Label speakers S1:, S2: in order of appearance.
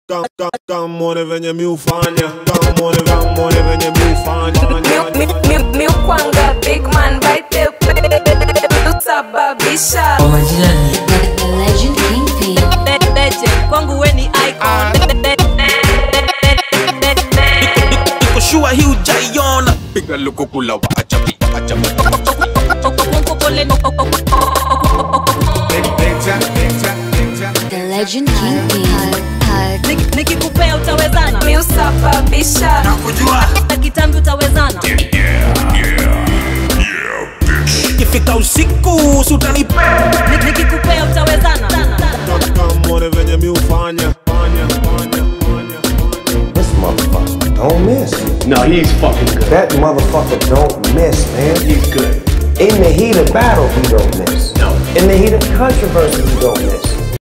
S1: Kamone venye mi ufanya Kamone kamone venye mi ufanya
S2: Mi- mi- mi- mi ukwanga big man baite usababisha
S3: Kwa majina ni
S4: The legend Kingpin.
S5: Legend, kwangu we ni icon
S6: Niko sure hii hujaiona piga lukukula wa ajabu ajabu
S4: The legend Kingpin.
S5: Nik- nikikupea utawezana
S2: mi usababisha
S5: na kitambi utawezana
S6: ikifika usiku sutanipe
S5: Nik- nikikupea utawezana
S1: Kamone venye mi ufanya Fanya, fanya, fanya, fanya.
S7: This motherfucker don't miss.
S8: No, he's fucking good.
S7: That motherfucker don't miss, man.
S8: He's good.
S7: In the heat of battle, he don't miss.
S8: No.
S7: In the heat of controversy, he don't miss.